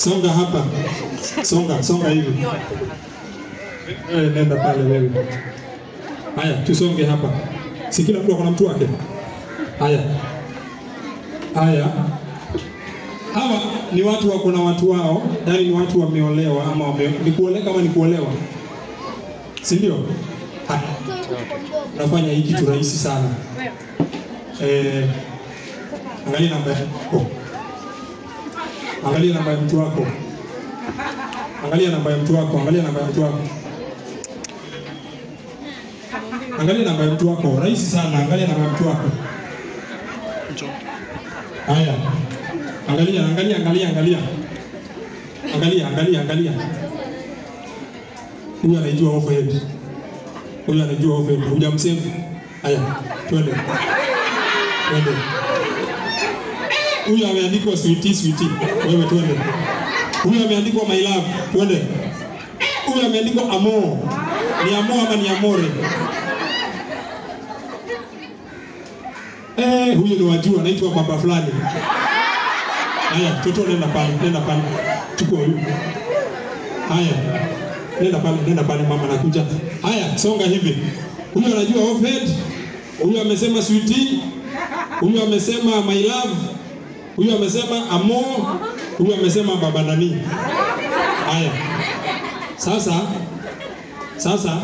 Songa hapa. Songa, songa hivi. Wewe nenda pale wewe. Haya, tusonge hapa. Si kila mtu akona mtu wake. Haya. Haya. Hawa ni watu wako na watu wao, yaani ni watu wameolewa ama wame, ni kuoleka ama ni kuolewa, si ndio? Haya, unafanya hii kitu rahisi sana. Eh, angalia namba yako, angalia namba ya mtu wako, angalia namba ya mtu wako, angalia namba ya mtu wako, angalia namba ya mtu wako. Rahisi sana, angalia namba ya mtu wako. Haya. Angalia, angalia, angalia, angalia. Angalia, angalia, angalia. Huyu anaijua overhead. Huyu anaijua overhead. Hujamsave. Haya, twende. Twende. Huyu ameandikwa sweetie, sweetie. Wewe twende. Huyu ameandikwa my love. Twende. Huyu ameandikwa amo. Ni amo ama ni amore? Eh, huyu ni wajua, anaitwa baba fulani. Haya, toto nenda pale, nenda pale. Chukua huyu. Haya. Nenda pale, nenda pale mama nakuja. Haya, songa hivi. Huyu anajua offhead. Huyu amesema sweetie. Huyu amesema my love. Huyu amesema amo. Huyu amesema baba nani. Haya. Sasa sasa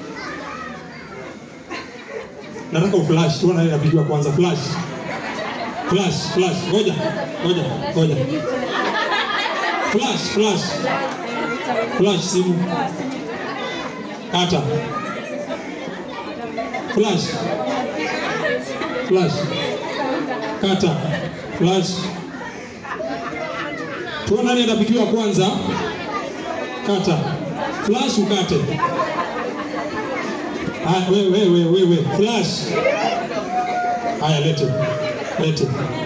nataka uflash, tuona ile inapigiwa kwanza flash. Flash, flash. Ngoja, ngoja, ngoja. Flash, flash. Flash simu. Kata. Flash. Flash. Kata. Flash. Tuona nani atapigiwa kwanza. Kata. Flash ukate. Haya, wewe wewe wewe flash. Haya lete. Lete.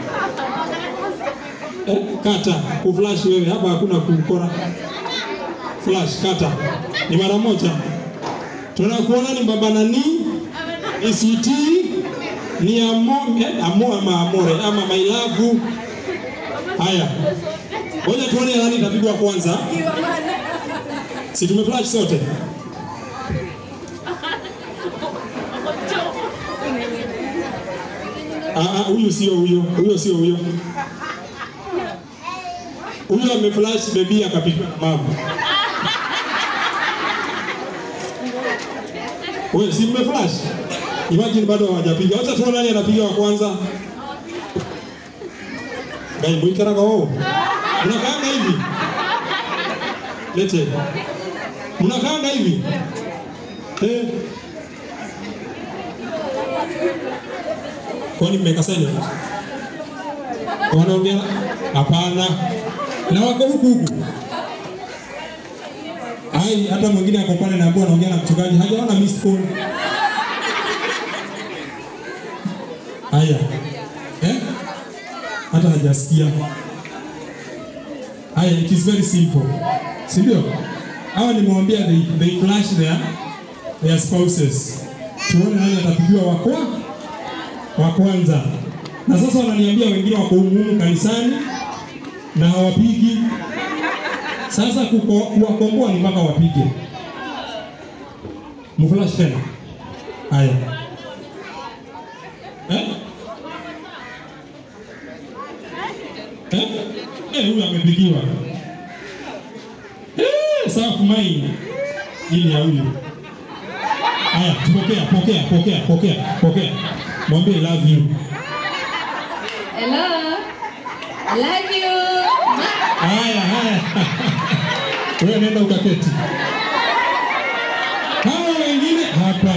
Eh, kata kuflash wewe hapa hakuna kukora. Flash kata. Ni mara moja. Tunakuona ni baba nani? ICT ni amo, eh, amo ama amore ama my love. Haya. Ngoja tuone nani itapigwa kwanza. Si tumeflash sote? Ah, ah, huyu sio huyo, huyo sio huyo. Huyo ameflash bebi akapigwa na mama. Wewe si mmeflash? Imagine bado hawajapiga. Wacha tuone nani anapiga wa kwanza. Gai mwikaraga wao. Mnakaanga hivi? Lete. Mnakaanga hivi? Eh. Kwani mmeweka silent? Wanaongea? Hapana. Na wako huku huku. Ai, hata mwingine ako pale na ambao anaongea na mchungaji hajaona missed call. Haya. Eh? Hata hajasikia. Haya, it is very simple. Si ndio? Hawa nimewambia they, they flash their, their spouses. Tuone nani atapigiwa wa kwa wa kwanza. Na sasa wananiambia wengine wako humu kanisani na hawapigi. Sasa kuko- kuwakomboa ni mpaka wapige. Mflash tena. Haya. Eh? Eh? Eh, huyu amepigiwa. Eh, safu maini. Ili ya huyu. Haya, pokea, pokea, pokea, pokea, pokea. Mwambie love you. Hello. I love you. Haya, haya. Wewe nenda ukaketi. Hawa wengine hapa.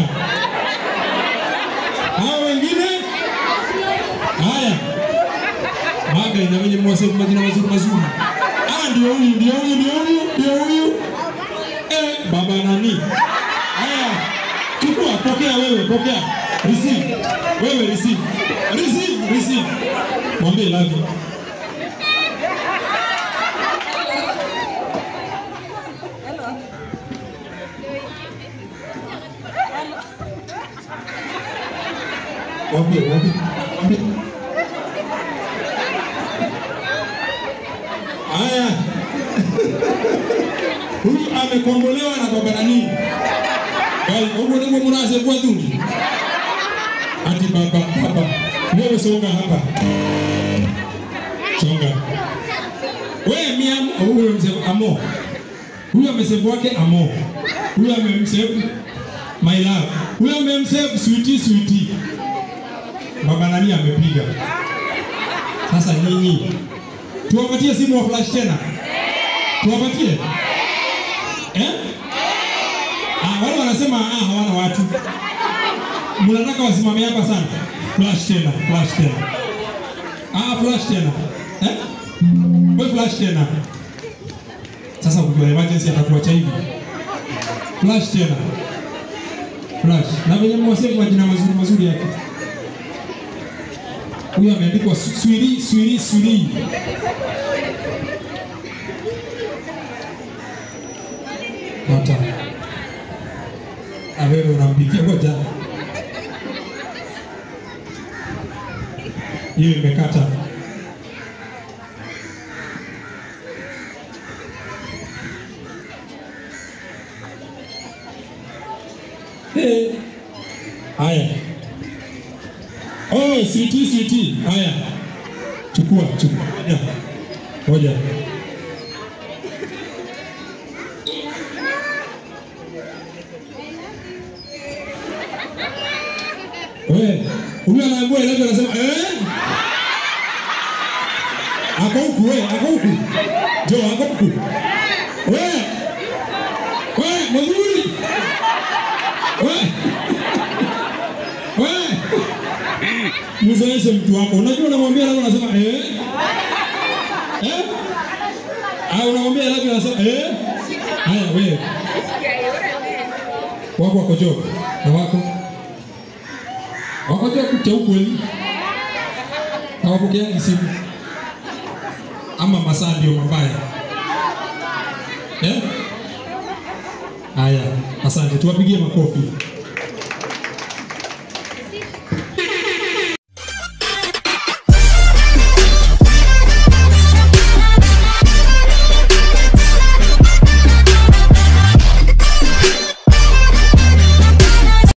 Hawa wengine haya. Maga ina mwenye mwase majina mazuri mazuri. Ah, ndio huyu, ndio huyu, ndio huyu, ndio huyu. Eh, baba nani? Haya. Chukua, pokea wewe, pokea. Receive. Wewe receive. Receive, receive. Mwambie love you. Waambie, waambie, waambie. Haya, amekombolewa na baba nani? Bali huko ndiko mnase kwa dhuni. Ati baba baba. Wewe songa hapa. Songa. Wewe miam huyo mzee amo. Huyo amesave wake amo. Huyo amemsave my love. Huyo amemsave sweetie sweetie. Baba nani amepiga. Sasa nyinyi tuwapatie simu wa flash tena. Tuwapatie? Eh? Ah, wale wanasema ah, hawana watu. Mnataka wasimame hapa sana. Flash tena, flash tena. Ah, flash tena. Eh? Wewe flash tena. Sasa ukiwa emergency atakuacha hivi. Flash tena. Flash. Na venye mwasema majina mazuri mazuri yake. Huyu ameandikwa Su- Swiri Swiri Swiri. Hata. Na wewe unampikia ngoja. Hiyo imekata. Eh. Haya. Oh, sweetie sweetie. Haya. Chukua, chukua. Ngoja. Ngoja. Wewe, huyu anaambiwa ile anasema eh? Ako huku wewe, ako huku. Jo, ako huku. Wewe. Wewe, mzuri. Wewe. Wewe. Mzoeshe mtu wako. Unajua unamwambia labda unasema eh? Eh? Ah, unamwambia labda unasema eh? Haya wewe. Wako wako jo. Na wako. Wako jo kucha ukweli. Hawapokeani simu. Ama masaa ndio mabaya. Eh? Haya, asante. Tuwapigie makofi.